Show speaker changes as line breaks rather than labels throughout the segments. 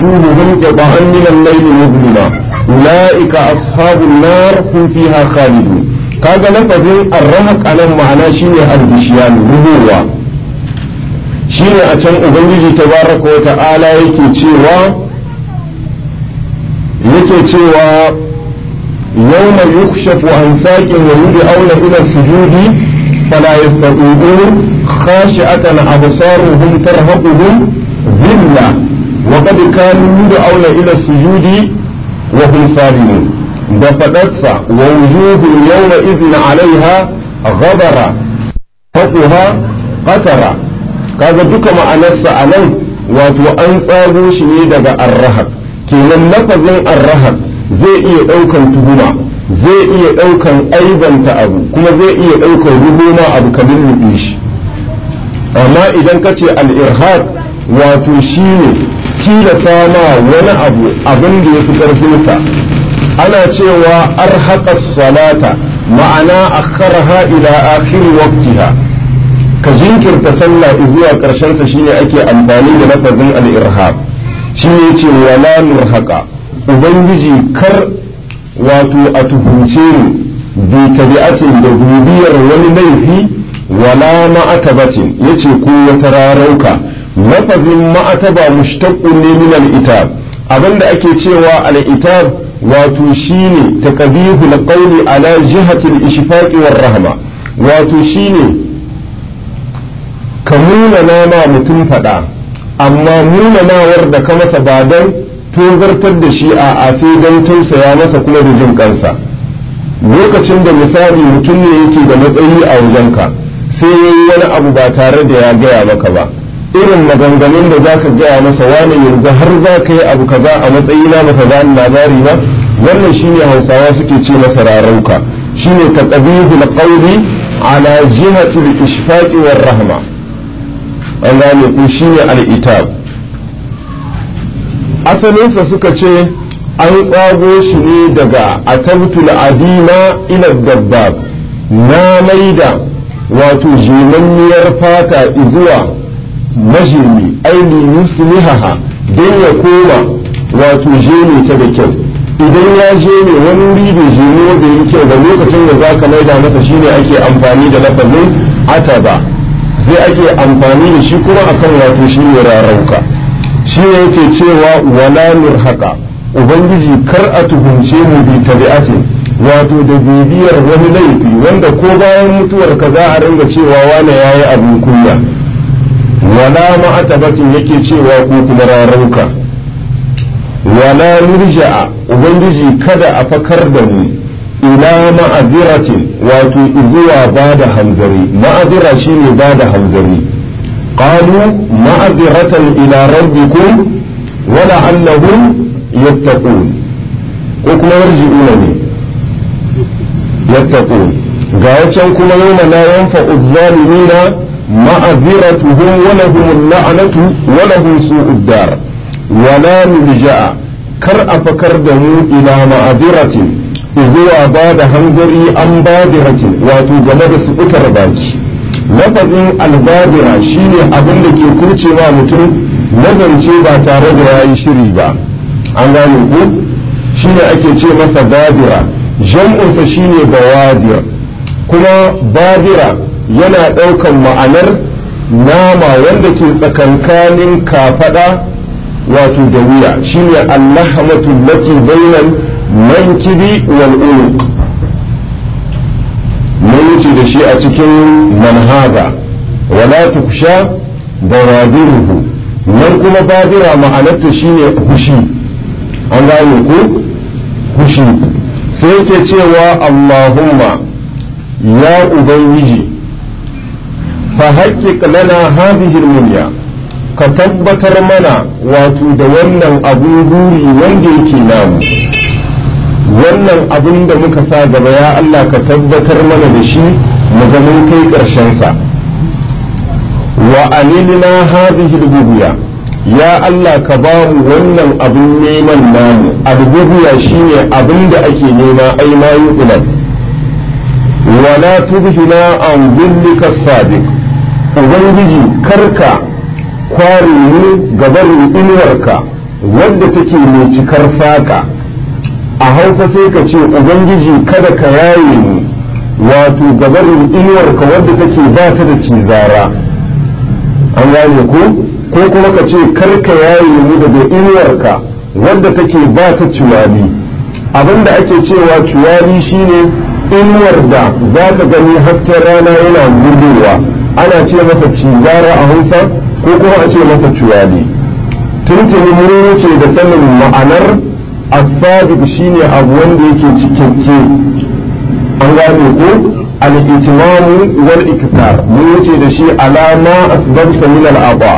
وجوههم قطعا من الليل مظلما أولئك أصحاب النار هم فيها خالدون kaga lafazin arrahaq anan ma'ana shine albishiyan ruhuwa shine a can ubangiji tabaraka wa ta'ala yake cewa yake cewa yawma yukshafu an saqin wa yud'auna ila sujudi fala yastati'un khashi'atan absaruhum tarhaquhum dhilla wa qad kanu yud'auna ila sujudi wa hum salimun da faɗarsa wa wujuhun yawma idin alaiha ghabara faquha qatara kaga duka ma'anarsa a nan wato an tsago shi ne daga arrahab kenan lafazin arrahab zai iya ɗaukan tuhuma zai iya ɗaukan aibanta abu kuma zai iya ɗaukan ruhuma abu kamar nufi shi amma idan ka ce al-irhaq wato shine tilasa ma wani abu abin da ya fi ƙarfinsa ana cewa arhaqa salata ma'ana akharaha ila akhir waqtiha ka jinkirta sallah zuwa karshen sa shine ake amfani da lafazin al-irhab shine yace wala nurhaqa ubangiji kar wato a tuhunce ni bi tabi'atin da gubiyar wani laifi wala ma'atabatin yace ko wata rarauka lafazin ma'ataba mushtaqqun ne min al-itab abinda ake cewa al-itab wato shine taqbihu alqawli ala jihati al-ishfaq war rahma wato shine ka nuna nama mutum fada amma nuna nawar da ka masa ba dan tozartar da shi a a sai dan tausaya masa kuma da jin kansa lokacin da misali mutum ne yake da matsayi a wajenka sai yayi wani abu ba tare da ya gaya maka ba irin maganganun da zaka gaya masa wani yanzu har za ka yi abu kaza a matsayina baka gani labari ba wannan shine hausawa suke ce masa rarauka shine taqbihu alqawli ala jihati al-ishfaqi war rahma an gane ku shine al-itab asalinsa suka ce an tsago shi ne daga atabtul adima ila dabbab na maida wato jimanniyar fata zuwa majimi aini yuslihaha don ya koma wato jeme ta da kyau idan ya je ne wani wuri bai je ne wanda yi kyau da lokacin da zaka maida masa shine ake amfani da lafazin ataba sai ake amfani da shi kuma akan wato shine rarauka shi ne yake cewa wala nurhaqa ubangiji kar a tuhumce mu bi tabi'atin wato da bibiyar wani laifi wanda ko bayan mutuwar ka za a ringa cewa wane yayi abin kunya wala ma'atabatin yake cewa ko kuma rarauka wala nurja'a ubangiji kada a fakar da mu ila ma'aziratin wato zuwa ba da hanzari ma'azira shine ba da hanzari qalu ma'aziratan ila rabbikum wala annahum yattaqun ko kuma yarji'una ne yattaqun ga wacan kuma yawma la yanfa'u adh-dhalimina ma'aziratuhum wa lahum al-la'natu wa lahum su'ud dar wala nulja'a kar a fakar da mu ila ma'aziratin zuwa ba da hangari an badiratin wato game da sukutar baki lafazin albadira shine abin da ke kurcewa mutum nazarce ba tare da ya yi shiri ba an gane ku shine ake ce masa badira jam'unsa shine bawadir kuma badira yana ɗaukan ma'anar nama wanda ke tsakankanin kafada wato da wuya shine allahmatu lati bainal mankibi wal unuq mun wuce da shi a cikin manhaga wala tuksha bawadiruhu nan kuma badira ma'anarta shine hushi an gane ku hushi sai yake cewa allahumma ya ubangiji fa haƙƙiƙ lana hadhihi al ka tabbatar mana wato da wannan abun buri wanda yake namu wannan abin da muka sa gaba ya Allah ka tabbatar mana da shi mu ga mun kai ƙarshensa wa anilna hadhihi al ya Allah ka ba mu wannan abin neman namu al shine abin da ake nema ai ma yuqlab wa la tubhina an dhillika sabiq ubangiji karka kware mu gabarin inuwarka wadda take mai cikar faka a hausa sai ka ce ubangiji kada ka yaye mu wato gabarin inuwarka wadda take ba ta da cizara an gane ko ko kuma ka ce karka yaye mu daga inuwarka wadda take ba ta ciwali abinda ake cewa ciwali shine inuwar da za ka gani hasken rana yana gudowa ana ce masa cizara a hausa ko kuma a ce masa ciwali tuntuni mun wuce da sanin ma'anar asabiq shine abu wanda yake cikakke an gane ko al-itimamu wal iktar mun wuce da shi alama asbabta min al-aba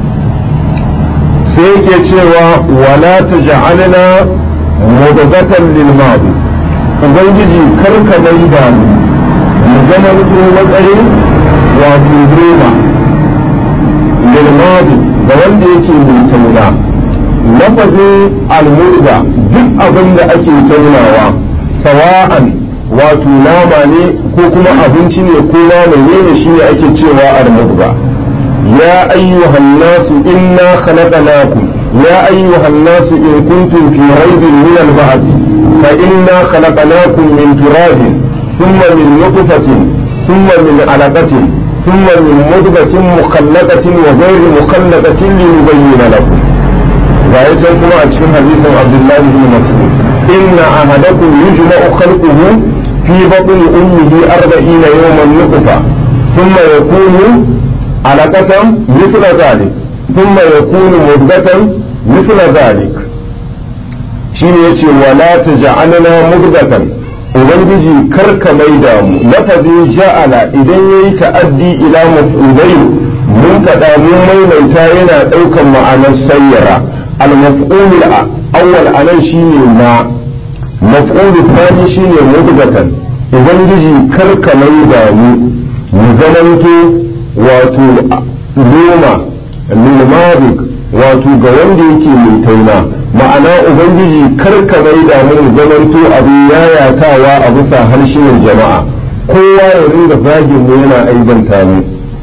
sai yake cewa wala taj'alna mudghatan lil madi ubangiji karka mai da mu zama matsayin wato goma lil madi ga wanda yake mai tauna lafazin almurda duk abin da ake taunawa sawa'an wato nama ne ko kuma abinci ne ko nama ne shi ne ake cewa almurda ya ayyuhan nasu inna khalaqnakum ya ayyuhan nasu in kuntum fi raibin min al-ba'th fa inna khalaqnakum min turabin thumma min nutfatin thumma min alaqatin ثم من مضغة مخلقة وغير مخلقة لنبين لكم ذلك كما أتكلم حديث عبد الله بن مسعود إن أحدكم يجمع خلقه في بطن أمه أربعين يوما نطفة ثم يكون علقة مثل ذلك ثم يكون مضغة مثل ذلك شيء يتي ولا تجعلنا مضغة ubangiji karka mai da mu lafazin ja'ala idan yayi ta'addi ila maf'ulai mun kada mun maimaita yana daukan ma'anar sayyara al-maf'ul awwal anan shine na maf'ul thani shine mudgatan ubangiji karka mai da mu mu zamanto wato loma lilmarik wato ga wanda yake mai tauna ma'ana ubangiji karka bai da mu zamanto abin yayatawa a bisa harshen jama'a kowa ya ringa zagin mu yana aibanta mu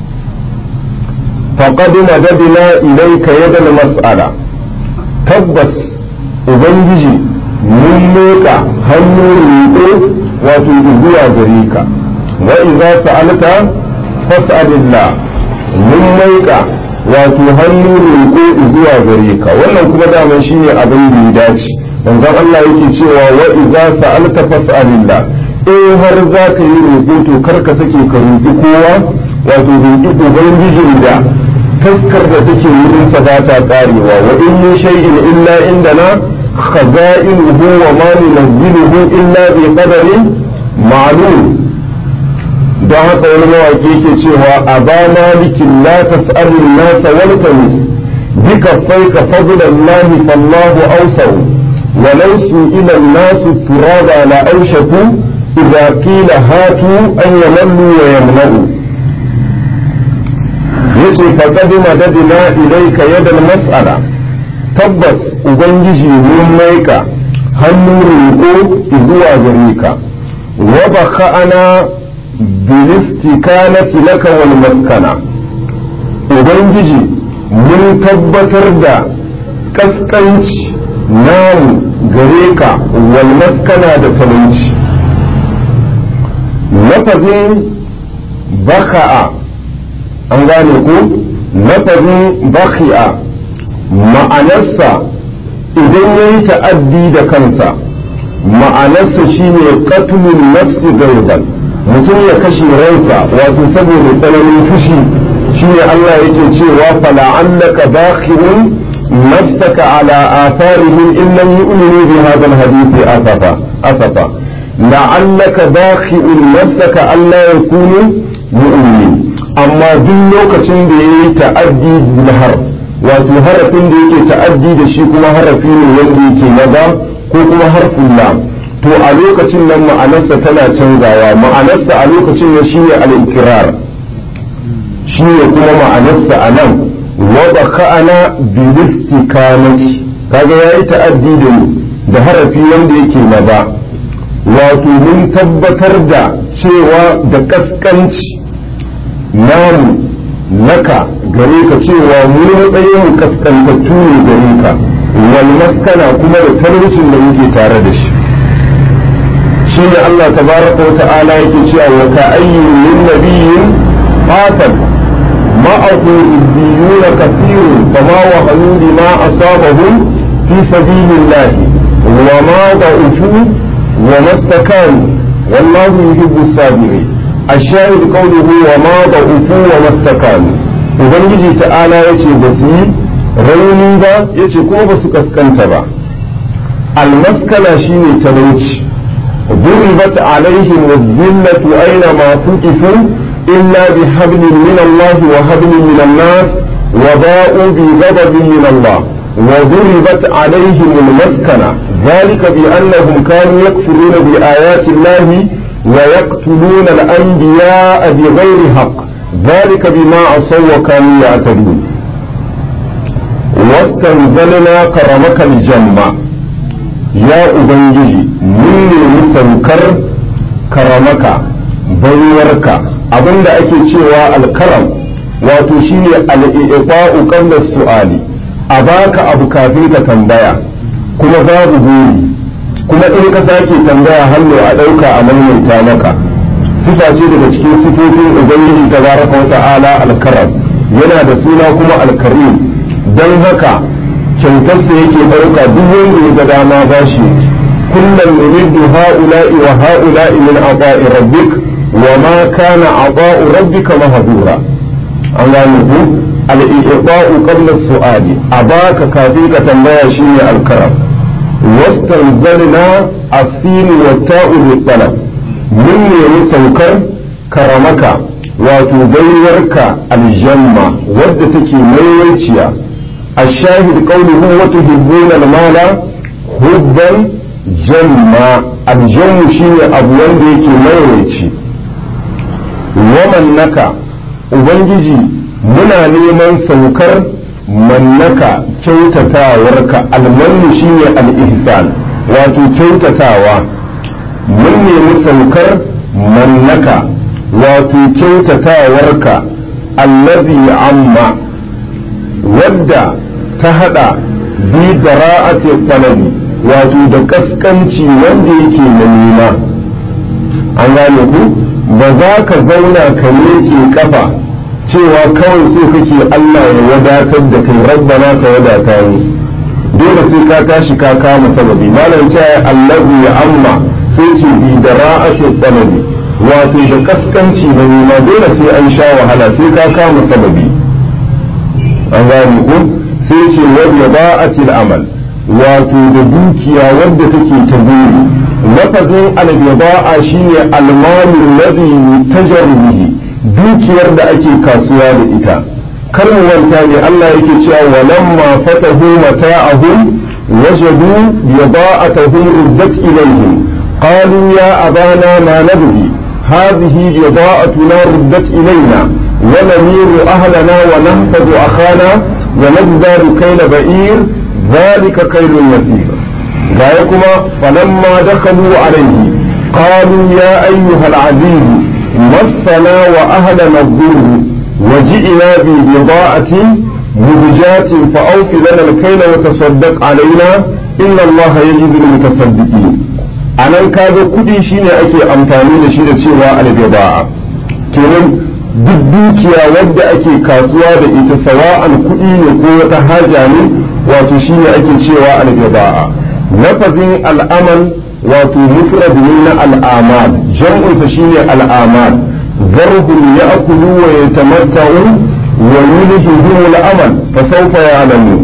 faqad madadna ilayka yadan mas'ala tabbas ubangiji mun leka hannu riƙo wato zuwa gare ka wa idza sa'alta fas'alillah mun maika wato hannu roƙo zuwa gare ka wannan kuma daman shine abin da ya dace manzon Allah yake cewa wa idza sa'alta fas'alillah in har za ka yi roƙo to kar ka sake ka roƙi kowa wato roƙi ubangijin da taskar da take wurin sa ba ta karewa wa in min shay'in illa indana khaza'inuhu wa ma nunzilu illa bi qadarin ma'lum don haka wani mawaƙi ke cewa a ba malikin la tas'alun nasa wal tamis bika faika fadlan lahi fallahu awsau walau su'ila nasu turaba la aushaku idza qila hatu an yamallu wa yamna'u yace faqad madadna ilayka yadal mas'ala tabbas ubangiji mun maika hannu roƙo zuwa gare ka wa baka'ana bilistikanati laka wal maskana ubangiji mun tabbatar da kaskanci namu gare ka wal maskana da talauci lafazin baka'a an gane ku lafazin baki'a ma'anarsa idan ya yi ta'addi da kansa ma'anarsa shine qatlun nafsi gaiban mutum ya kashe ransa wato saboda tsananin fushi shine Allah yake cewa fala'allaka bakhirun nafsaka ala atharihim in lam yu'minu bi hadha alhadith asafa asafa la'allaka bakhirun nafsaka alla yakunu mu'minin amma duk lokacin da yayi ta'addi bil har wato harafin da yake ta'addi da shi kuma harafi ne wanda yake maza ko kuma harfin lam to a lokacin nan ma'anarsa tana canzawa ma'anarsa a lokacin nan shine al-ikrar shine kuma ma'anarsa a nan wa baka'ana bi istikamati kaga yayi ta'addi da da harafi wanda yake maza wato mun tabbatar da cewa da kaskanci namu naka gare ka cewa mu matsayin kaskantattu ne gare ka wal maskana kuma da talaucin da muke tare da shi shi ne Allah tabaraka wa ta'ala yake cewa wa ka ayyin min nabiyyin qatal ma'ahu ibbiyuna kathirun fama wahanu lima asabahum fi sabilillah wa ma da'ufu wa mastakanu wallahu yuhibbu as-sabirin الشاهد قوله وما ضعفوا وما استكانوا ubangiji ta'ala ya ce ba su yi rauni ba ya ce kuma ba su kaskanta ba almaskala shine talauci ضربت عليهم الذلة أينما ثقفوا إلا بحبل من الله وحبل من الناس وباءوا بغضب من الله وضربت عليهم المسكنة ذلك بأنهم كانوا يكفرون بآيات الله ويقتلون الأنبياء بغير حق ذلك بما عصوا وكانوا يعتدون واستنزلنا كرمك الجنة يا أبنجي من مسنكر كرمك بيورك abinda ake cewa alkaram wato shine al-i'fa'u qabla su'ali a baka abu kafin ka tambaya kuma babu buri kuma in ka sake tambaya hannu a ɗauka a maimaita maka sifa ce daga cikin sifofin ubangiji ta baraka wa ta'ala alkaram yana da suna kuma alkarim don haka kyautarsa yake ɗauka duk wanda ya ga dama ba shi kullum nuriddu ha'ula'i wa ha'ula'i min ata'i rabbik wa ma kana ata'u rabbika mahdura an gane ku al-i'ta'u qabla su'ali a baka kafin ka tambaya shine alkaram واستنزلنا السين والتاء للطلب من يوم سوكر كرمك وتبيرك الجنة ودتك ميوتيا الشاهد قوله وتحبون المال حبا جما الجم شيء أبوان ديك ميوتي ومن نكا ubangiji muna neman saukar mannaka kyautatawarka almannu shine al-ihsan wato kyautatawa mun nemi saukar mannaka wato kyautatawarka allazi amma wadda ta hada bi dara'ati talabi wato da kaskanci wanda yake na nema an gane ku ba za ka zauna ka miƙe kafa cewa kawai so kake Allah ya wadatar da kai rabbana ka wadata ni dole sai ka tashi ka kama sababi malam cewa Allahu ya amma sai ce bi da ra'ashu talabi wato da kaskanci da nima dole sai an sha wahala sai ka kama sababi an gane ko sai ce wa ba'atil amal wato da dukiya wadda take ta buri lafazin al-bida'a shine al-malu alladhi tajaru bihi dukiyar da ake kasuwa da ita kar mu wanta ne Allah yake cewa walamma fatahu mata'ahum wajadu bida'atuhum ruddat ilayhim qalu ya abana ma nabghi hadhihi bida'atuna ruddat ilayna wa namiru ahlana wa nahfadu akhana wa nabdaru kayla ba'ir dhalika kaylun yasir gaya kuma falamma dakhalu alayhi qalu ya ayyuha al-aziz مسنا وأهلنا الضر وجئنا ببضاعة مزجات فأوف لنا الكيل وتصدق علينا إن الله يجزي المتصدقين anan kaga kudi shine ake amfani da shi da cewa albida'a kenan duk dukiya wadda ake kasuwa da ita sawa'an kudi ne ko wata haja ne wato shine ake cewa albida'a lafazin al'amal wato mufrad ne na al'amal jam'unsa shine al'amal zarhum ya'kulu wa yatamatta'u wa yulhihim al'amal fa sawfa ya'lamun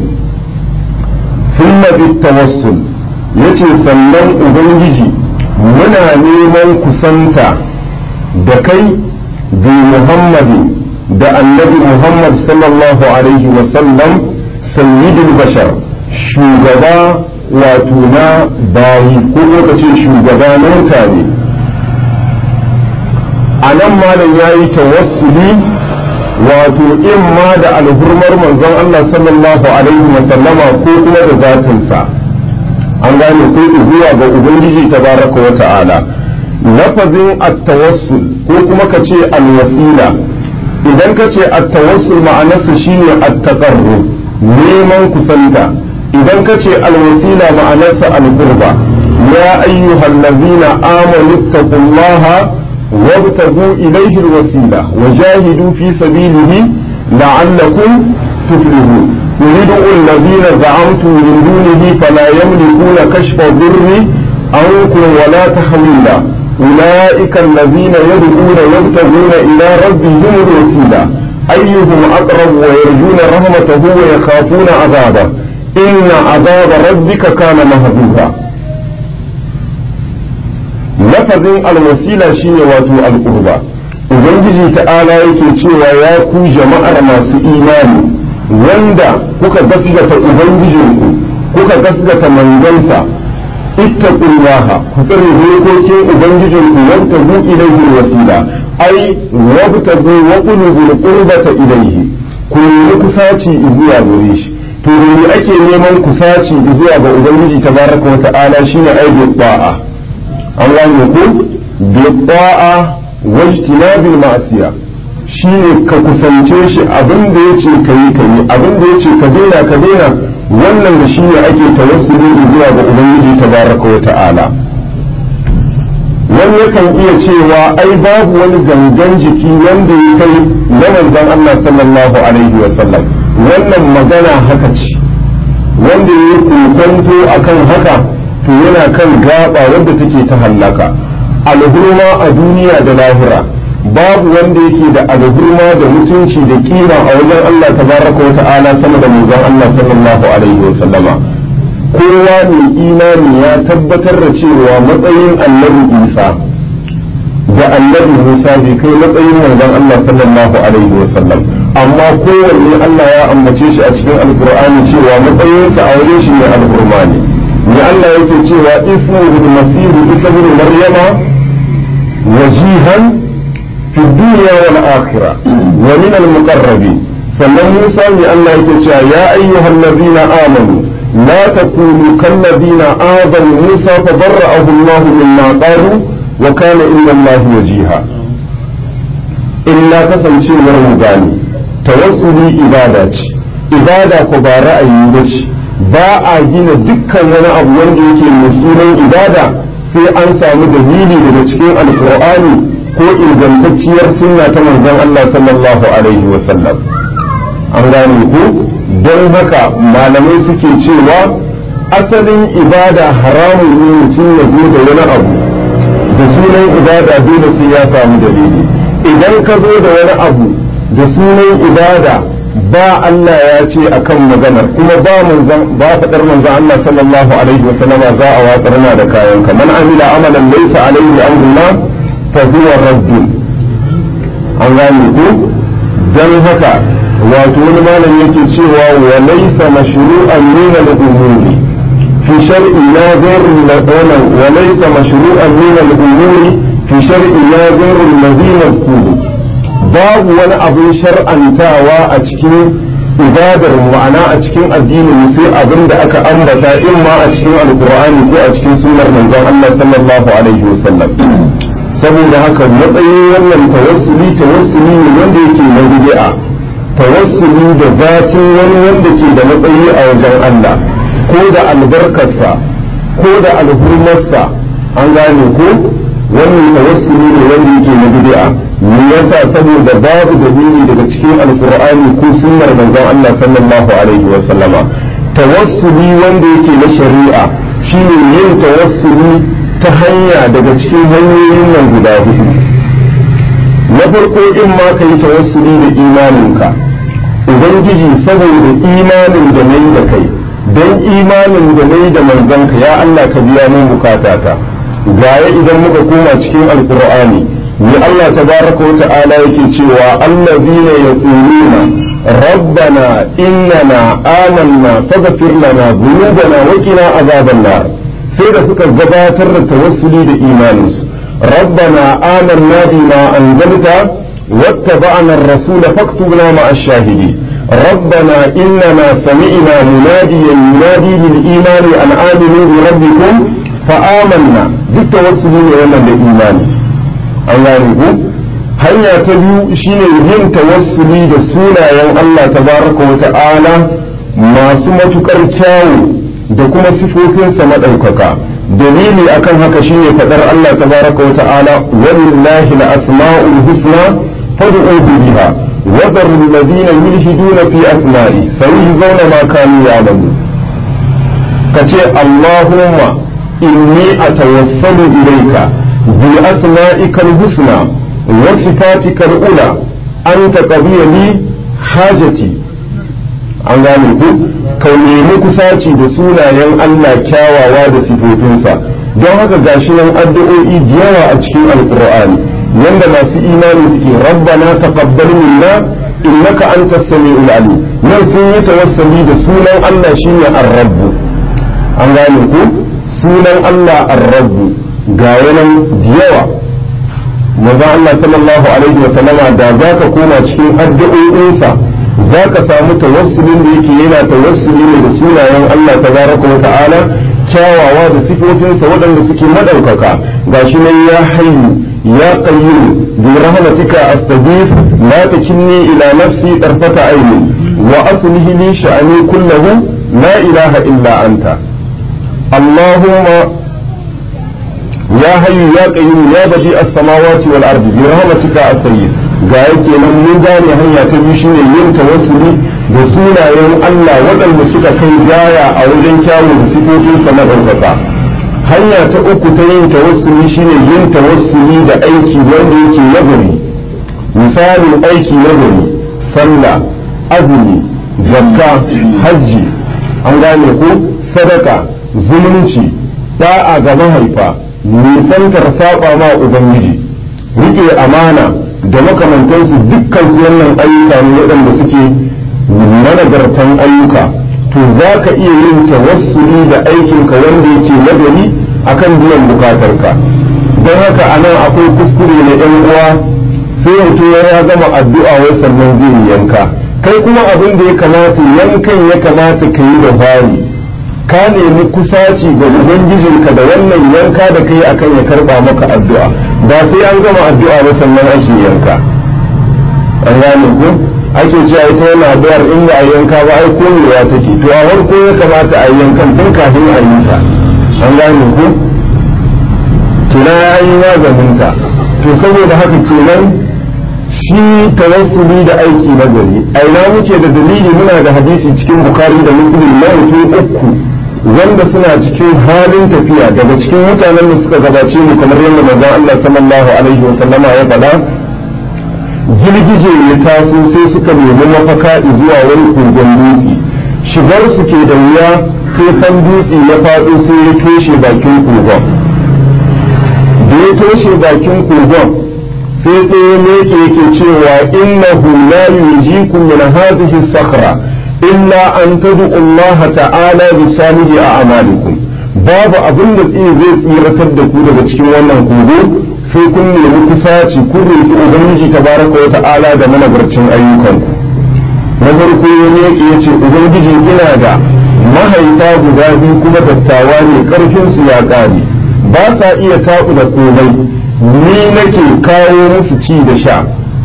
thumma bitawassul yace sannan ubangiji muna neman kusanta da kai bi muhammadin da annabi muhammad sallallahu alaihi wa sallam sayyidul bashar shugaba wato na bayi ko lokacin shugaba na mutane a nan malam ya yi tawassuli wato in ma da alhurmar manzon Allah sallallahu alaihi wa sallama ko kuma da zatinsa an gane ko zuwa ga ubangiji tabaraka wa ta'ala lafazin at-tawassul ko kuma ka ce al-wasila idan ka ce at-tawassul ma'anarsa shine at-taqarrub neman kusanta idan ka ce alwasila ma'anarsa alqurba ya ayyuhal ladzina amanu taqullaha wabtagu ilayhi alwasila wajahidu fi sabilihi la'allakum tuflihun يريد الذين زعمتم من دونه فلا يملكون كشف الضر عنكم ولا تحويلا أولئك الذين يدعون يبتغون إلى ربهم الوسيلة أيهم أقرب ويرجون رحمته ويخافون عذابه إن عذاب ربك كان مهجورا لفظ الوسيلة شيء واتو القربى Ubangiji ta'ala yake cewa ya ku jama'ar masu imani wanda kuka gasgata Ubangijinku kuka gasgata manzansa ittaqullaha ku tsare dokokin ubangijinku wanda bu ilaihi wasila ai wabtagu wa qulubul qurbata ilaihi ku nemi kusaci zuwa gare shi to ne ake neman kusaci zuwa ga ubangiji tabaraka wa ta'ala shine ai bi ta'a an gane ku bi ta'a wajtinabil ma'siya shine ka kusance shi abin da yace kayi kayi abin da yace ka daina ka daina wannan da shi ne ake tawassuli zuwa ga ubangiji tabaraka wa ta'ala wani yakan iya cewa ai babu wani gangan jiki wanda ya kai na manzon Allah sallallahu alaihi wa sallam wannan magana haka ce wanda ya yi kokonto akan haka to yana kan gaba wanda take ta hallaka alhurma a duniya da lahira babu wanda yake da alhurma da mutunci da kima a wajen Allah tabaraka wa ta'ala sama da manzon Allah sallallahu alaihi wa sallama kowa mai imani ya tabbatar da cewa matsayin annabi Isa da annabi Musa bai kai matsayin manzon Allah sallallahu alaihi wa sallam amma kowanne Allah ya ambace shi a cikin alkur'ani cewa matsayinsa a wajen shi ne alhurma ne ne Allah yake cewa ismuhu masihu isa bin maryama wajihan في الدنيا والآخرة ومن المقربين sannan Musa ne Allah yake cewa ya ayyuhal ladina amanu la takunu kal ladina azanu Musa fa barra'ahu Allah mimma qalu wa kana inna Allah wajiha illa kasancewar mu gani tawassuli ibada ce ibada ko ba ra'ayi ba ce ba a gina dukkan wani abu wanda yake mai sunan ibada sai an samu dalili daga cikin alqur'ani ko ingantacciyar sunna ta manzon Allah sallallahu alaihi wa sallam an gane ku don haka malamai suke cewa asalin ibada haramun ne mutum ya zo da wani abu da sunan ibada dole sai ya samu dalili idan ka zo da wani abu da sunan ibada ba Allah ya ce akan maganar kuma ba manzon ba fadar manzon Allah sallallahu alaihi wa sallam za a watsar na da kayan ka man amila amalan laysa alaihi amruna fa huwa raddun an gane ku dan haka wato wani malam yake cewa wa laysa mashru'an min al-umuri fi shar'i la ghayr al-qawlan wa laysa mashru'an min al-umuri fi shar'i la ghayr alladhi mazkuru babu wani abin shar'antawa a cikin ibadar ma'ana a cikin addinin sai abin da aka ambata in ma a cikin alqur'ani ko a cikin sunnar manzon Allah sallallahu alaihi wasallam saboda haka matsayin wannan tawassuli tawassuli ne wanda yake na bid'a tawassuli da zatin wani wanda ke da matsayi a wajen Allah ko da albarkarsa ko da alhurmarsa an gane ko wannan tawassuli ne wanda yake na bid'a me yasa saboda babu dalili daga cikin alqur'ani ko sunnar manzon Allah sallallahu alaihi wa sallama tawassuli wanda yake na shari'a shine yin tawassuli ta hanya daga cikin hanyoyin nan guda hudu na farko in ma ka yi tawassuli da imaninka ubangiji saboda imanin da nayi da kai don imanin da nayi da manzanka ya Allah ka biya min bukatata gaya idan muka koma cikin alkur'ani ni Allah tabaraka wa ta'ala yake cewa allazina yaquluna rabbana innana amanna faghfir lana dhunubana wa qina azaban nar sai da suka gabatar da tawassuli da imaninsu rabbana amanna bima anzalta واتبعنا الرسول فاكتبنا مع الشاهدين ربنا إننا سمعنا مناديا ينادي للإيمان أن آمنوا بربكم فآمنا بالتوسل ولا بالإيمان الله يقول hanya ta biyu shine yin tawassuli da sunayen Allah tabaraka wa ta'ala masu matukar kyawu da kuma sifofinsa maɗaukaka dalili akan haka shine faɗar Allah tabaraka wa ta'ala walillahi al-asma'ul husna fad'u biha wa dharu alladhina yulhiduna fi asma'i sayujzauna ma kanu ya'malun kace Allahumma inni atawassalu ilayka bi asma'ika al-husna wa sifatika al-ula anta qadiya li hajati an gane ku ka nemi kusaci da sunayen Allah kyawawa da sifofinsa don haka gashi nan addu'o'i da yawa a cikin alqur'ani yanda masu imani suke rabbana taqabbal minna innaka antas samiul alim nan sun yi tawassuli da sunan Allah shine ar-rabb an gane ku sunan Allah ar-rabb ga yanan da yawa manzo Allah sallallahu alaihi wa sallama da zaka koma cikin addu'o'insa za ka samu tawassulin da yake yana tawassuli ne da sunayen Allah tabaraka wa ta'ala kyawawa da sifofinsa waɗanda suke madaukaka gashi nan ya hayyu ya qayyum bi rahmatika astaghith la takilni ila nafsi tarfata ayni wa aslih li sha'ani kullahu la ilaha illa anta allahumma ya hayyu ya qayyum ya badi as-samawati wal ardi bi rahmatika astaghith ga yake nan mun gane hanya ta biyu shine yin tawassuli da sunayen Allah waɗanda suka kai gaya a wajen kyawu da sifofin sa madaukaka hanya ta uku ta yin tawassuli shine yin tawassuli da aiki wanda yake nagari misalin aiki nagari sallah azumi zakka hajji an gane ko sadaka zumunci da'a ga mahaifa nisantar saba ma ubangiji rike amana da makamantansu dukkan wannan ayyuka ne waɗanda suke managartan ayyuka to za ka iya yin tawassuli da aikinka wanda yake nagari akan biyan bukatarka don haka a nan akwai kuskure na yan uwa sai mutum ya gama addu'a wai sannan zai yanka kai kuma abin da ya kamata yankan ya kamata ka yi da fari ka nemi kusaci ga ubangijinka da wannan yanka da kai akan ya karba maka addu'a ba sai an gama addu'a ba sannan ake yanka an gane ku ake cewa ita wannan addu'ar in ba a yanka ba ai koyewa take to a farko ya kamata a yankan tun kafin a yi ta an gane ku tuna ya yi maganin ta to saboda haka kenan shi tawassuli da aiki na gari a ina muke da dalili muna da hadisi cikin bukari da muslim na mutum uku wanda suna cikin halin tafiya daga cikin mutanen da suka gabace mu kamar yadda manzon Allah sallallahu alaihi wa sallama ya faɗa girgije ya taso sai suka nemi mafaka zuwa wani kogon dutse shigar su ke da wuya sai kan dutse ya faɗo sai ya toshe bakin kogon da ya toshe bakin kogon sai tsaye ne yake cewa innahu la yujikum min hadhihi sakhra illa an tad'u Allah ta'ala bi salihi a amalikum babu abin da tsiri zai tsiratar da ku daga cikin wannan kogo sai kun nemi kusaci kun roki ubangiji tabaraka wa ta'ala da managarcin ayyukanku na farko ne yake yace ubangiji ina da mahaifa guda biyu kuma dattawa ne karfin su ya kare ba sa iya taku da komai ni nake kawo musu ci da sha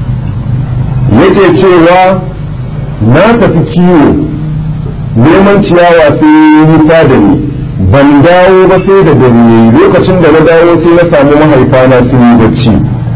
yake cewa na tafi kiwo neman ciyawa sai yi nisa da ni ban dawo ba sai da dare lokacin da na dawo sai na samu mahaifana sun yi bacci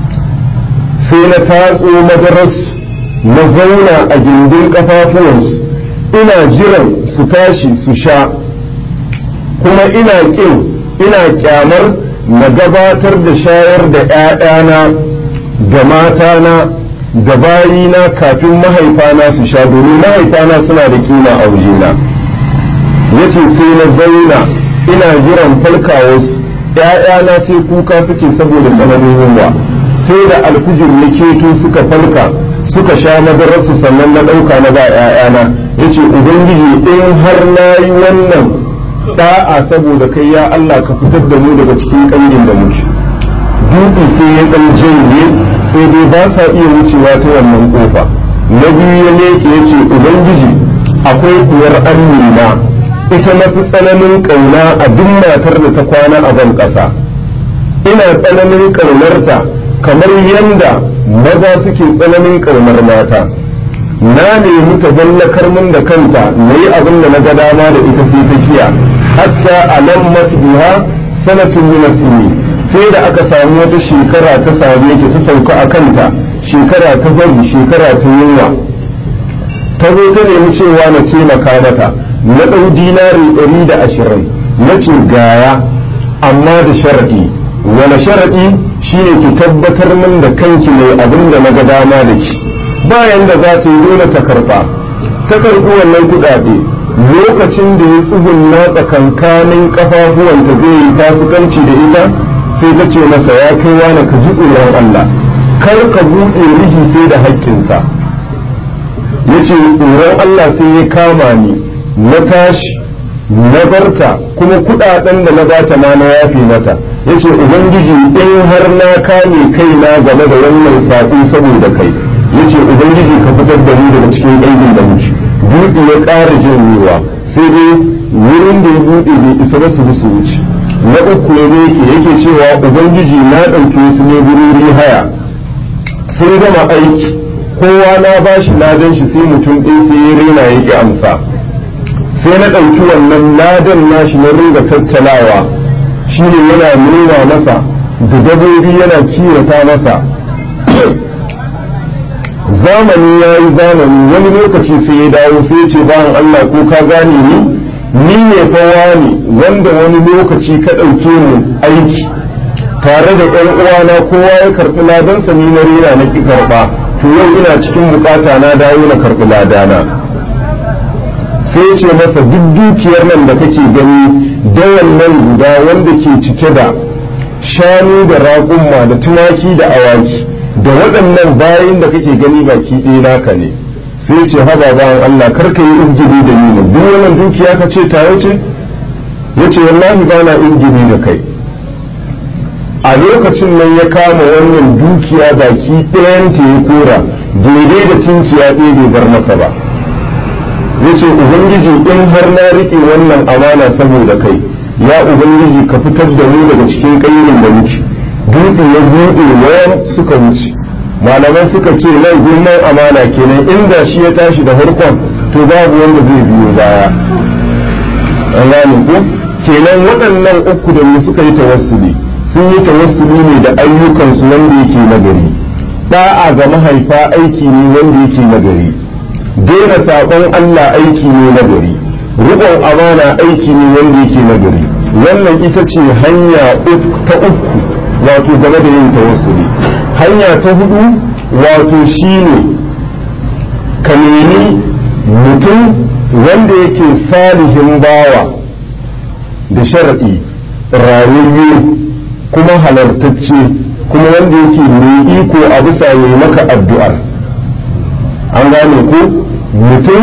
sai na tatso madaras na zauna a gindin kafafuwansu ina jiran su tashi su sha kuma ina ƙin ina kyamar na gabatar da shayar da ‘ya'yana da matana da bayina kafin mahaifana su sha domin mahaifana suna da kima a wajena yace sai na zauna ina jiran falkawarsu ‘ya'yana sai kuka suke saboda tsananin yunwa sai da alfijir ya keto suka falka suka sha madararsu sannan na ɗauka na ba ‘ya'yana yace ubangiji in har na yi wannan da'a saboda kai ya Allah ka fitar da mu daga cikin ƙangin da muke dutse sai ya ɗan janye sai dai ba sa iya wucewa ta wannan kofa na biyu ya leke ya ce ubangiji akwai kuwar amina ita na fi tsananin ƙauna a duk matar da ta kwana a ban ƙasa ina tsananin ƙaunarta kamar yadda maza suke tsananin ƙaunar mata na nemi ta zallakar min da kanta na yi abin da na ga dama da ita sai ta kiya hatta alammat biha sanatun min sini sai da aka samu wata shekara ta same ki ta sauka a kanta shekara ta bari shekara ta yunwa ta zo ta nemi cewa na taimaka mata na ɗau dinari ɗari da ashirin na ce gaya amma da sharaɗi wani sharaɗi shine ki tabbatar min da kanki mai abin da na ga dama da ki bayan da za ta yi dole ta karɓa ta karɓi wannan kuɗaɗe lokacin da ya tsugunna tsakankanin ƙafafuwanta zai yi fasikanci da ita sai ta ce masa ya kai wani ka ji tsoron Allah kar ka buɗe rihi sai da haƙƙinsa ya ce tsoron Allah sai ya kama ni na tashi na barta kuma kuɗaɗen da na bata ma na yafe mata ya ce ubangiji in har na kame kaina game da wannan saƙo saboda kai ya ce ubangiji ka fitar da ni daga cikin aikin da muke dutse ya ƙara jin ruwa sai dai wurin da ya buɗe bai isa ba su su wuce na uku ya ne yake yake cewa ubangiji na ɗauke su ne gururi haya sun gama aiki kowa na bashi ladan shi sai mutum ɗin sai ya rena yake amsa sai na ɗauki wannan ladan nashi na ringa tattalawa shine yana nuna masa da dabobi yana kiwata masa zamani ya yi zamani wani lokaci sai ya dawo sai ya ce bayan Allah ko ka gane ni ni ne fa wani wanda wani lokaci ka ɗauke mu aiki tare da ƴan uwana kowa ya karɓi ladansa ni na rena na ki karɓa to yau ina cikin bukata na dawo na karɓi ladana sai ce masa duk dukiyar nan da kake gani dawan nan guda wanda ke cike da shanu da raƙumma da tumaki da awaki da waɗannan bayan da kake gani baki ɗaya naka ne sai ce haba bayan Allah karka yi izgiri da ni duk wannan dukiya ka ce tayo ce ya ce wallahi ba na izgiri da kai a lokacin nan ya kama wannan dukiya baki ɗayanta ya kora daidai da cinciya ɗaya bai bar masa ba ya ce ubangiji in har na riƙe wannan amana saboda kai ya ubangiji ka fitar da mu daga cikin ƙayyukan da muke dutse ya buɗe wayan suka wuce malaman suka ce nan girman amana kenan inda shi ya tashi da farkon to babu wanda zai biyo baya an gane ko kenan waɗannan uku da mu suka yi tawassuli sun yi tawassuli ne da ayyukansu wanda yake nagari da'a ga mahaifa aiki ne wanda yake nagari daina saƙon Allah aiki ne nagari riƙon amana aiki ne wanda yake nagari wannan ita ce hanya ta uku wato game da yin tawassuli hanya ta hudu wato shine ka nemi mutum wanda yake salihin bawa da sharaɗi rayayye kuma halartacce kuma wanda yake mai iko a bisa yi maka addu'ar an gane ko mutum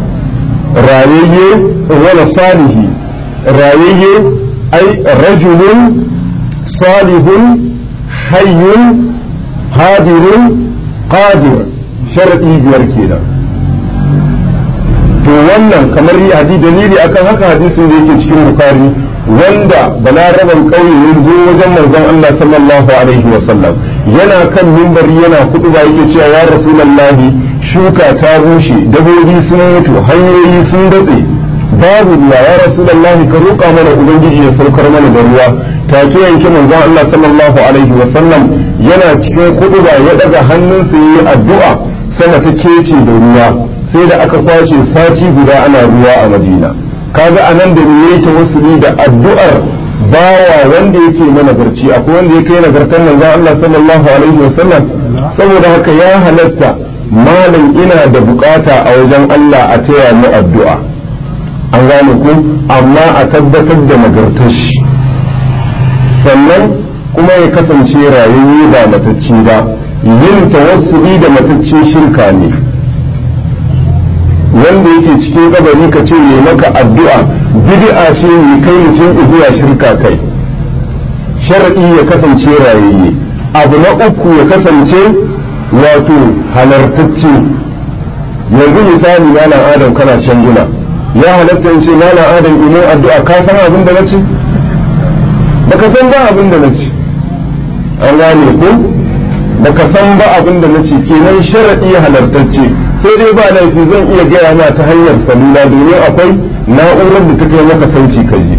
rayayye wala salihi rayayye ai rajulun salihun hayyun hadirun qadir sharadi biyar kenan to wannan kamar hadi dalili akan haka hadisin da yake cikin bukari wanda balaraban ƙauye ya zo wajen manzon Allah sallallahu alaihi wa sallam yana kan mimbari yana kutuba yake cewa ya rasulullahi shuka ta bushe dabobi sun mutu hanyoyi sun datse babu ruwa ya rasulullahi ka roƙa mana ubangiji ya saukar mana da ruwa take yanke manzon Allah sallallahu alaihi wa sallam yana cikin kutuba ya daga hannunsa yayi addu'a sama ta kece da ruwa sai da aka kwashe sati guda ana ruwa a Madina kaga anan da me yake wasuli da addu'ar bawa wanda yake mana garci akwai wanda yake nagartar manzon Allah sallallahu alaihi wa sallam saboda haka ya halatta malam ina da bukata a wajen Allah a taya mu addu'a an gane ku amma a tabbatar da nagartar shi sannan kuma ya kasance rayuwa ba matacce ba yin tawassuli da matacce shirka ne wanda yake cikin kabari ka ce ne maka addu'a bid'a ce ne kai mutum zuwa shirka kai shar'i ya kasance rayayye abu na uku ya kasance wato halartacce yanzu misali malam adam kana can gina ya halatta in ce malam adam ino addu'a ka san abin da na ce baka san ba abin da na ce an gane ko baka san ba abin da na ce kenan shar'i halartacce sai dai ba laifi zan iya gaya ma ta hanyar salula domin akwai na'urar da ta kai maka sauti ka ji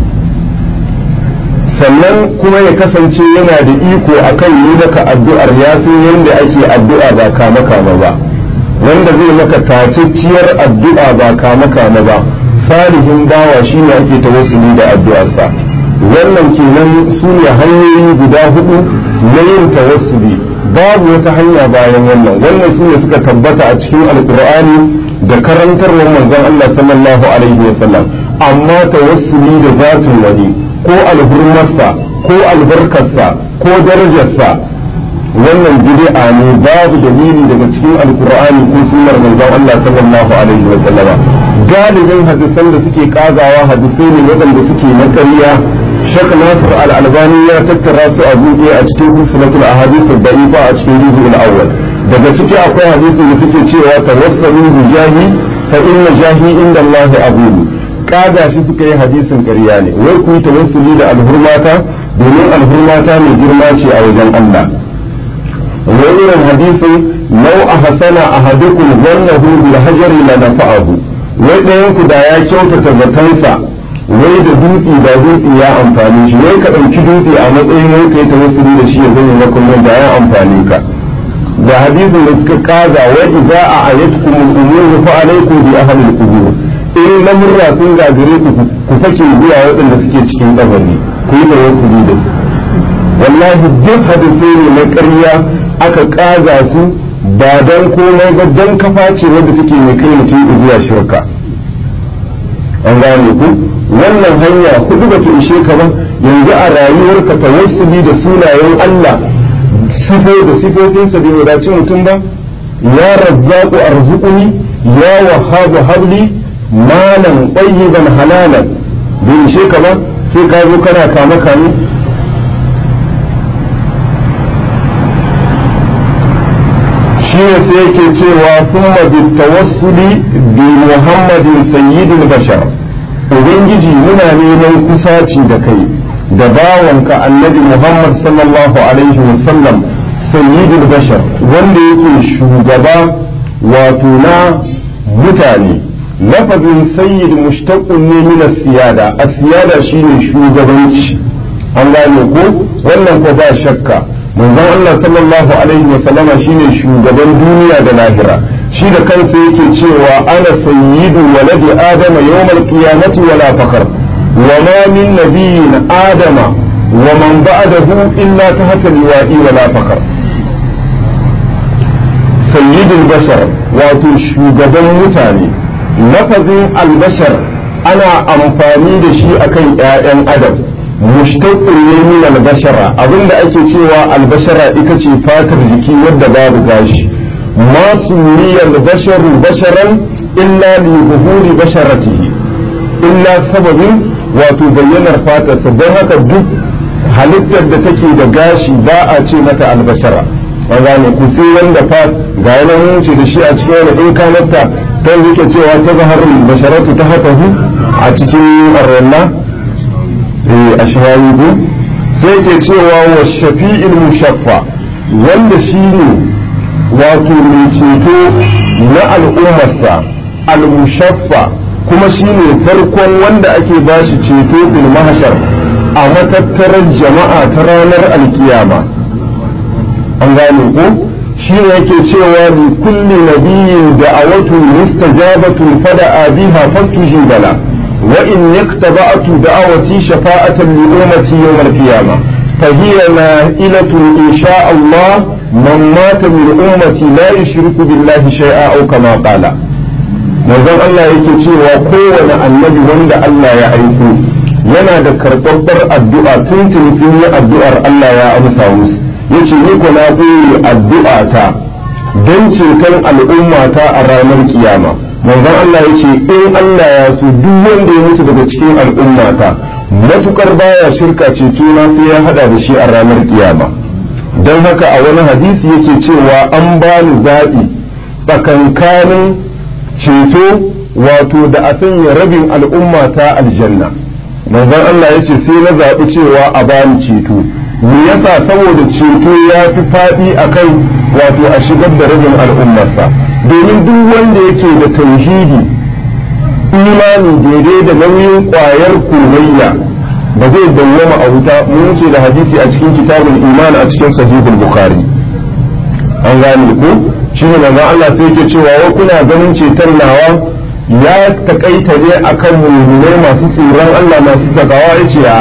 sannan kuma ya kasance yana da iko akan yi maka addu'ar ya san yadda ake addu'a ba kama kama ba wanda zai maka tacacciyar addu'a ba kama kama ba salihin bawa shine ake tawassuli da addu'arsa wannan kenan su ne hanyoyi guda hudu na yin tawassuli babu wata hanya bayan wannan wannan su ne suka tabbata a cikin alkur'ani da karantarwar manzon Allah sallallahu alaihi wasallam amma tawassuli da zatin wani ko alhurmarsa ko albarkarsa ko darajarsa wannan bid'a ne babu dalili daga cikin alkur'ani ko sunnar manzon Allah sallallahu alaihi wasallama galibin hadisan da suke kazawa hadisai ne waɗanda suke na ƙarya Sheikh Nasir Al-Albani ya tattara su a buɗe a cikin Usmatul Ahadith ad-Da'ifa a cikin Juz'ul Awwal daga ciki akwai hadisi da suke cewa tawassalu bi jahi fa inna jahi inda Allah abudu kaga shi suka yi hadisin ƙarya ne wai ku yi tawassuli da alhurmata domin alhurmata mai girma ce a wajen Allah wai irin hadisin lau a hasana ahadukum zannahu bil hajari la nafa'ahu wai ɗayan ku da ya kyautata zatansa wai da dutse da dutse ya amfani shi wai ka ɗauki dutse a matsayin wai ka yi tawassuli da shi ya zama maka nan da ya amfani ka da hadisin da suka kaza wa idza a ayatkum al-umur fa alaykum bi ahli al-qubur in lamurra sun gagare ku ku fake zuwa waɗanda suke cikin kabari ku yi tawassuli da su wallahi duk hadisai ne na ƙarya aka kaza su ba dan komai ba dan kafa ce wadda take mai kai mutum zuwa shirka an gane ku wannan hanya hudu ba ta ishe ka ba yanzu a rayuwarka tawassuli da sunayen Allah sifo da sifofinsa bai wadaci mutum ba ya razzaqu arzuquni ya wahhabu habli malan tayyiban halalan bai ishe ka ba sai ka zo kana kama kame shi ne sai yake cewa thumma bitawassuli bi muhammadin sayyidil bashar ubangiji muna neman kusaci da kai da bawanka annabi muhammad sallallahu alaihi wasallam sayyidul bashar wanda yake shugaba wato na mutane lafazin sayyid mushtaqun ne min siyada as-siyada shine shugabanci an gane ko wannan ko ba shakka manzon Allah sallallahu alaihi wasallama shine shugaban duniya da lahira shi da kansa yake cewa ana sayyidu waladi adama yawmal qiyamati wala fakar wa ma min nabiyyin adama wa man ba'dahu illa tahta liwa'i wala fakar sayyidul bashar wato shugaban mutane lafazin albashar ana amfani da shi akan 'ya'yan adam mushtaqun ne min albashara abinda ake cewa albashara ita ce fatar jiki wadda babu gashi ما سمي البشر بشرا إلا لظهور بشرته إلا سبب وتبين الفاتة don haka duk halittar da take da gashi ba a ce mata albashara an gane ku sai wanda fa ga yanayin ce da shi a cikin wani in kanarta ta yake cewa ta zaharar basharatu ta hatahu a cikin arwallah a shawayi sai ke cewa wa shafi'il mushaffa wanda shi ne wato mai ceto na al'ummarsa al-mushaffa kuma shine farkon wanda ake bashi ceto bil mahshar a matattarar jama'a ta ranar alkiyama an gane ko shi ne yake cewa li kulli nabiyyin da'awatun mustajabatun fada'a biha fastujibala wa in yaktaba'tu da'awati shafa'atan li ummati yawm al-qiyamah فهي نائلة إن شاء الله من مات من أمتي لا يشرك بالله شيئا أو كما قال manzon Allah yake cewa kowane annabi wanda Allah ya aiko yana da karɓaɓɓar addu'a tuntun sun yi addu'ar Allah ya amsa musu yace ni ko na koyi addu'a ta don ceton al'ummata a ranar kiyama manzon Allah yace in Allah ya so duk wanda ya mutu daga cikin al'ummata matukar baya shirka ceto na sai ya hada da shi a ranar kiyama don haka a wani hadisi yake cewa an bani zaɓi tsakankanin ceto wato da a sanya rabin al'umma ta aljanna manzon Allah ya ce sai na zaɓi cewa a bani ceto me yasa saboda ceto ya fi faɗi akan wato a shigar da rabin al'ummarsa domin duk wanda yake da tauhidi imani daidai da nauyin kwayar komayya ba zai dawwama a wuta mun ce da hadisi a cikin kitabul iman a cikin sahihul bukhari an gane ku shine manzon Allah sai yake cewa wa kuna ganin ceton nawa ya takaita ne akan mu'minai masu tsoron Allah masu takawa yace a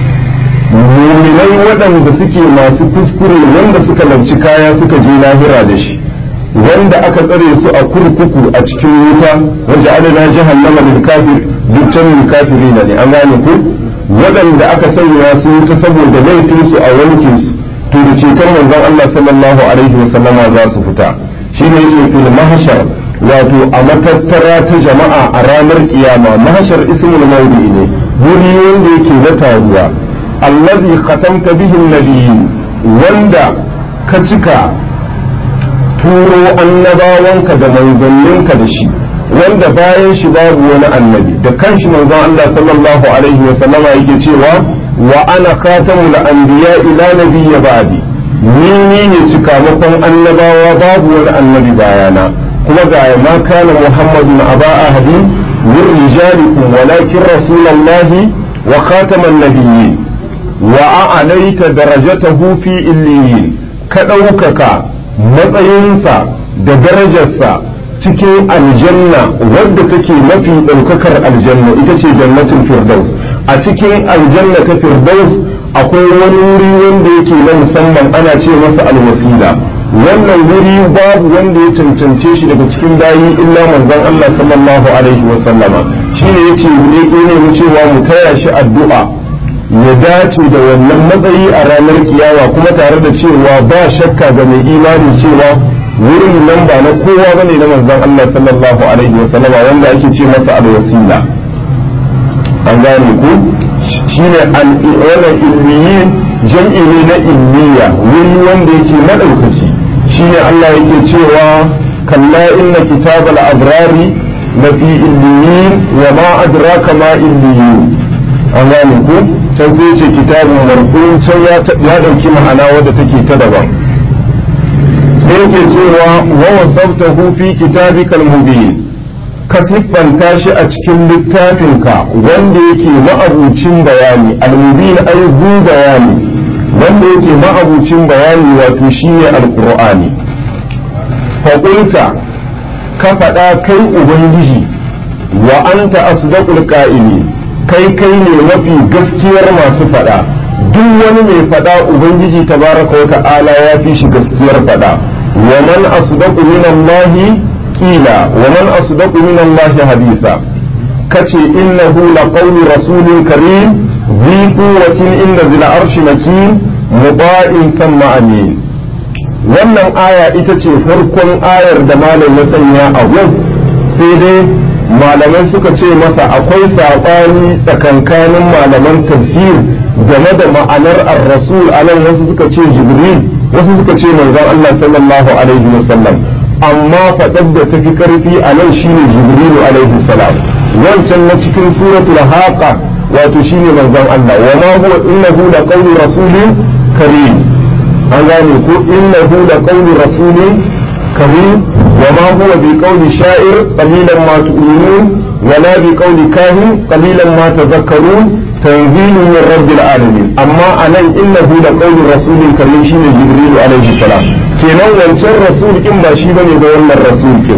mu'minai waɗanda suke masu kuskure wanda suka lauci kaya suka je lahira da shi wanda aka tsare su a kurkuku a cikin wuta wanda adana jahannama lil kafir dukkan lil kafirina ne an gane ku waɗanda aka sanya su wuta saboda laifin su a wankin su to da ceton manzon Allah sallallahu alaihi wa sallama za su fita shine yake fil mahshar wato a matattara ta jama'a a ranar kiyama mahshar ismul mawdi ne wuri wanda yake na taruwa allazi khatamta bihi nabiyyin wanda ka cika turo annabawanka da manzanninka da shi wanda bayan shi babu wani annabi da kanshi manzon Allah sallallahu alaihi wa sallama yake cewa wa ana khatamul anbiya ila nabiyya ba'di ni ni ne cikamakon annabawa babu wani annabi bayana kuma ga ma kana muhammadun aba ahadi min rijalikum walakin rasulullahi wa khataman nabiyyin wa a'laita darajatahu fi illiyin ka ɗaukaka matsayinsa da darajarsa cikin aljanna wadda take mafi ɗaukakar aljanna ita ce jannatin firdaus a cikin aljanna ta firdaus akwai wani wuri wanda yake na musamman ana ce masa alwasila wannan wuri babu wanda ya cancance shi daga cikin bayi illa manzon Allah sallallahu alaihi wa sallama shine yace ne ne mu cewa mu taya shi addu'a ya dace da wannan matsayi a ranar kiyawa kuma tare da cewa ba shakka ga mai imani cewa wurin nan ba na kowa bane na manzon Allah sallallahu alaihi wa sallama wanda ake ce masa alwasila an gane ku shine wannan ilmiyin jam'i ne na ilmiya wuri wanda yake madaukaki shine Allah yake cewa kalla inna kitabal abrari lafi illiyin wa ma adraka ma illiyin an gane ku can sai ce kitabun marhum can ya dauki ma'ana wadda take ta daban sai yake cewa wa wasabtahu fi kitabikal mubin ka siffanta shi a cikin littafinka wanda yake ma'abucin bayani almubin ai zu bayani wanda yake ma'abucin bayani wato shine alqur'ani faƙulta ka faɗa kai ubangiji wa anta asdaqul qa'ili kai kai ne mafi gaskiyar masu faɗa duk wani mai faɗa ubangiji tabaraka wa ta'ala ya fi shi gaskiyar faɗa wa man asdaqu min Allah qila wa man asdaqu min Allah hadisa kace innahu laqawlu rasulin karim ذي قوة عند ذي العرش مكين مطاع ثم أمين wannan aya ita ce farkon ayar da malam ya sanya a sai dai malamai suka ce masa akwai saɓani tsakankanin malaman tafsir game da ma'anar ar-rasul anan wasu suka ce jibril wasu suka ce manzon Allah sallallahu alaihi wasallam amma faɗar da tafi karfi a nan shine jibrilu alaihi salam wancan na cikin suratul haqa wato shine manzon Allah wa ma huwa innahu la qawlu rasulin karim an gane ko innahu la qawlu rasulin karim wa ma huwa bi qawli sha'ir qalilan ma tu'minun wa la bi qawli kahin qalilan ma tadhakkarun tanzilun min rabbil alamin amma anan innahu la qawlu rasulin karim shine jibril alaihi salam kenan wancan rasul in ba shi bane ga wannan rasul kin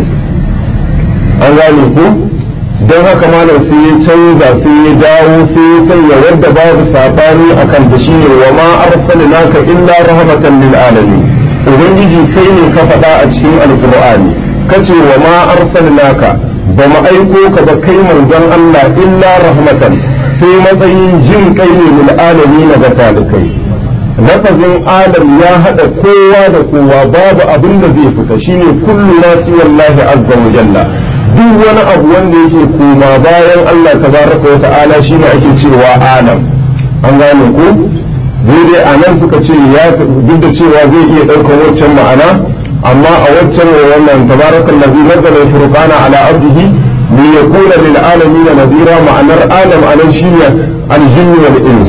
an gane ko don haka malam sai ya canza sai ya dawo sai ya sanya wadda babu sabani akan da shine wa ma arsalnaka illa rahmatan lil alamin ubangiji kai ne ka faɗa a cikin alqur'ani kace wa ma arsalnaka ba mu aiko ka ba kai manzon Allah illa rahmatan sai matsayin jin kai ne lil alamin ga talikai lafazin adam ya haɗa kowa da kowa babu abin da zai fita shine kullu nasi wallahi azza wa jalla duk wani abu wanda yake koma bayan Allah tabaraka wa ta'ala shine ake cewa alam an gane ko dai a nan suka ce ya duk da cewa zai iya ɗaukar waccan ma'ana amma a waccan wannan tabaraka allazi nazzala al-furqana ala abdihi li yakuna lil alamin nadira ma'anar alam anan shine al-jinn wal ins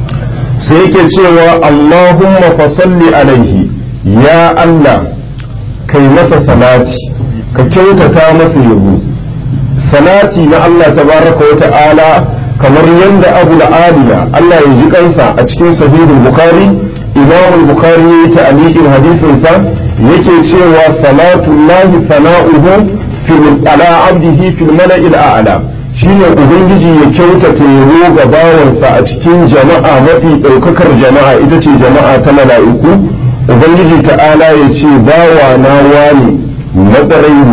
sai yake cewa Allahumma fasalli alaihi ya Allah kai masa salati ka kyautata masa yabo salati na Allah tabaraka wa ta'ala kamar yadda abu aliya Allah ya ji kansa a cikin sahihul bukhari imam bukhari ya yi ta'aliqin hadisin sa yake cewa salatu llahi sana'uhu fil ala abdihi fil mala'il a'la shine ubangiji ya kyautata yabo ga bawansa a cikin jama'a mafi daukakar jama'a ita ce jama'a ta mala'iku ubangiji ta'ala ya ce bawa na wani na ne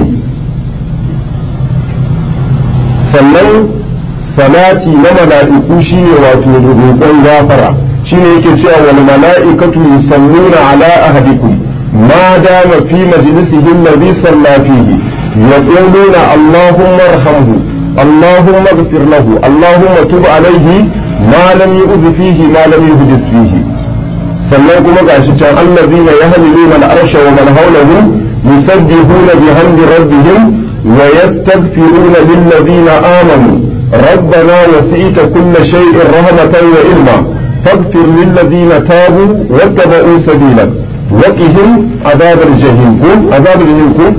sannan salati na mala'iku shine wato roƙon gafara shine yake cewa wal mala'ikatu yusalluna ala ahadikum ma dama fi majlisihi alladhi salla fihi yaquluna allahumma arhamhu allahumma ighfir lahu allahumma tub alayhi ma lam yu'd fihi ma lam yuhdis fihi sannan kuma gashi can allazina yahmiluna al-arsha wa man hawlahu yusabbihuna bihamdi rabbihim wa yastaghfiruna lilladhina amanu ربنا وسعت كل شيء رحمة وعلما فاغفر للذين تابوا واتبعوا سبيلك وقهم عذاب الجحيم عذاب الجحيم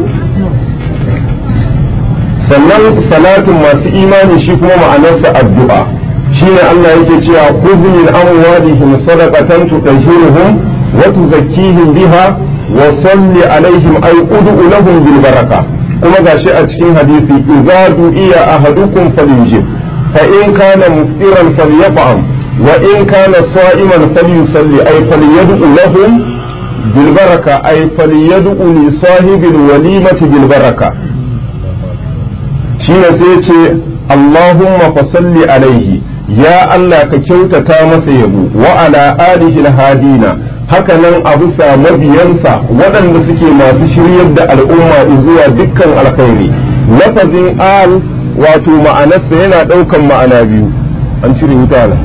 sannan salatin masu imani shi kuma ma'anarsa addu'a shine Allah yake cewa khudh min amwalihim sadaqatan tutahhiruhum wa tuzakkihim biha wa salli alaihim ay ud'u lahum bil baraka kuma gashi a cikin hadisi idza du'iya ahadukum falyujib fa in kana muftiran falyat'am wa in kana sa'iman falyusalli ay falyad'u lahum bil baraka ay falyad'u li sahibil walimati bil baraka shine sai ce Allahumma fasalli alaihi ya Allah ka kyautata masa yabo wa ala alihi hadina haka nan a bisa mabiyansa waɗanda suke masu shiryar da al'umma zuwa dukkan alkhairi lafazin al wato ma'anarsa yana ɗaukan ma'ana biyu an cire wuta na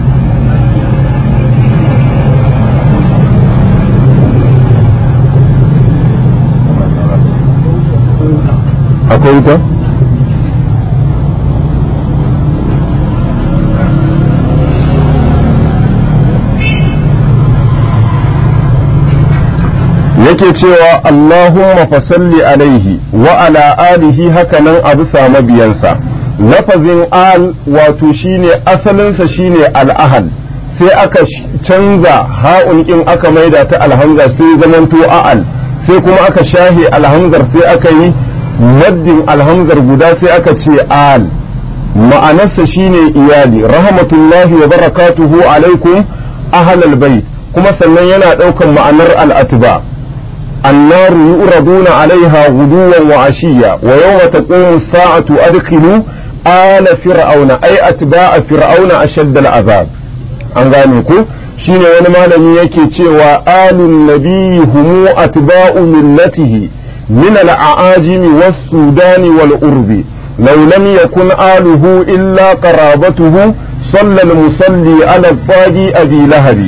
akwai wuta? yake cewa Allahumma fasalli alaihi wa ala alihi hakanan a bisa mabiyansa lafazin al wato shine asalinsa shine al'ahal sai aka canza ha'un in aka maida ta alhamza sai zamanto a'al sai kuma aka shahe alhamzar sai aka yi maddin alhamzar guda sai aka ce al ma'anarsa shine iyali rahmatullahi wa barakatuhu alaikum ahlal bait kuma sannan yana ɗaukan ma'anar al'atuba النار يؤردون عليها غدوا وعشيا ويوم تقوم الساعة أدخلوا آل فرعون أي أتباع فرعون أشد العذاب an gane ku shine wani malami yake cewa alun nabiyyi humu atba'u millatihi min al-a'ajimi was-sudani wal-urbi law lam yakun aluhu illa qarabatuhu salla al-musalli ala fadi abi lahabi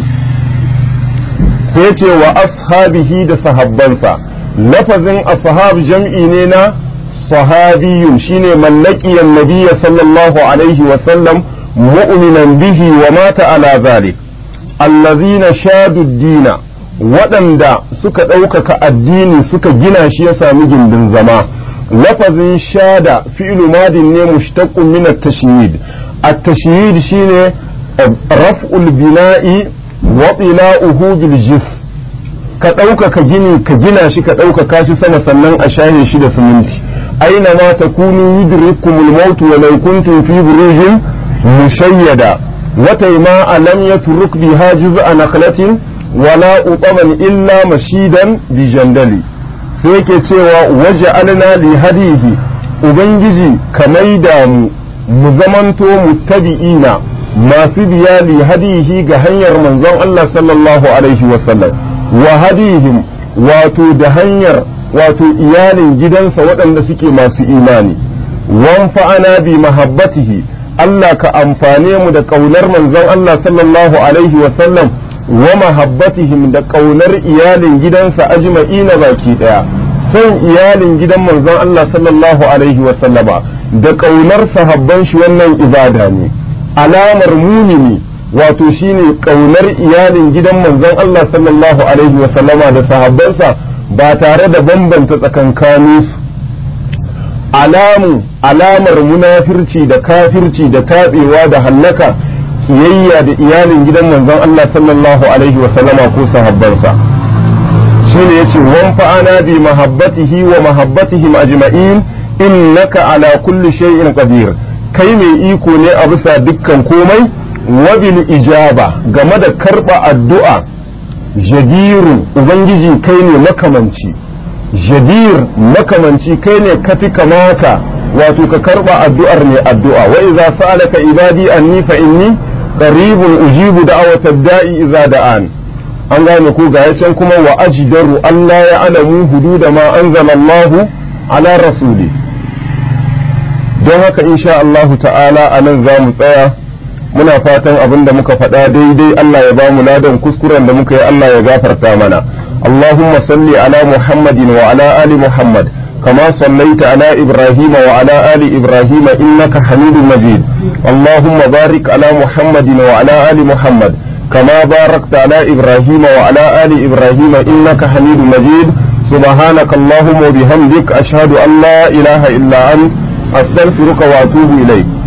sai ce wa ashabihi da sahabbansa lafazin ashab jam'i ne na sahabiyun shine mallakiyan nabiyya sallallahu alaihi wa sallam mu'minan bihi wa mata ala zalik allazina shadu dina waɗanda suka ɗaukaka addini suka gina shi ya sami gindin zama lafazin shada fi'lu madin ne mushtaqqun min at-tashyid at-tashyid shine raf'ul bina'i waɗila'uhu bil jis ka ɗaukaka gini ka gina shi ka ɗaukaka shi sama sannan a shahe shi da siminti aina ma takunu yudrikumul maut wa law kuntum fi burujin mushayyada wata ma lam yatruk biha juz'a nakhlatin wala utaman illa mashidan bi jandali sai yake cewa waja'alna li hadihi ubangiji ka maida mu mu zamanto muttabi'ina masu biya li hadihi ga hanyar manzon Allah sallallahu alaihi wasallam wa hadihim wato da hanyar wato iyalin gidansa waɗanda suke masu imani wan fa'ana bi mahabbatihi Allah ka amfane mu da ƙaunar manzon Allah sallallahu alaihi wasallam wa mahabbatihim da ƙaunar iyalin gidansa ajma'ina baki ɗaya son iyalin gidan manzon Allah sallallahu alaihi wasallama da ƙaunar sahabban shi wannan ibada ne alamar mumini wato shine kaunar iyalin gidan manzon Allah sallallahu alaihi wa sallama da sahabbansa ba tare da bambanta tsakankaninsu alamu alamar munafirci da kafirci da taɓewa da hallaka kiyayya da iyalin gidan manzon Allah sallallahu alaihi wa sallama ko sahabbansa shine yace wan fa'ana bi mahabbatihi wa mahabbatihim ajma'in innaka ala kulli shay'in qadir kai mai iko ne a bisa dukkan komai wa bil ijaba game da karba addu'a jadiru ubangiji kai ne makamanci jadir makamanci kai ne kafi kamata wato ka karba addu'ar ne addu'a wa idza sa'alaka ibadi anni fa inni qaribun ujibu da'watad da'i idza da'an an gane ko ga can kuma wa ajdaru Allah ya alamu hududa ma anzala Allah ala rasuli don haka insha Allah ta'ala a nan za mu tsaya muna fatan abin da muka faɗa daidai Allah ya ba mu ladan kuskuren da muka yi Allah ya gafarta mana Allahumma salli ala Muhammadin wa ala ali Muhammad كما صليت على إبراهيم وعلى آل إبراهيم إنك حميد مجيد اللهم بارك على محمد وعلى آل محمد كما باركت على إبراهيم وعلى آل إبراهيم إنك حميد مجيد سبحانك اللهم وبحمدك أشهد أن لا إله إلا أنت أستغفرك وأتوب إليك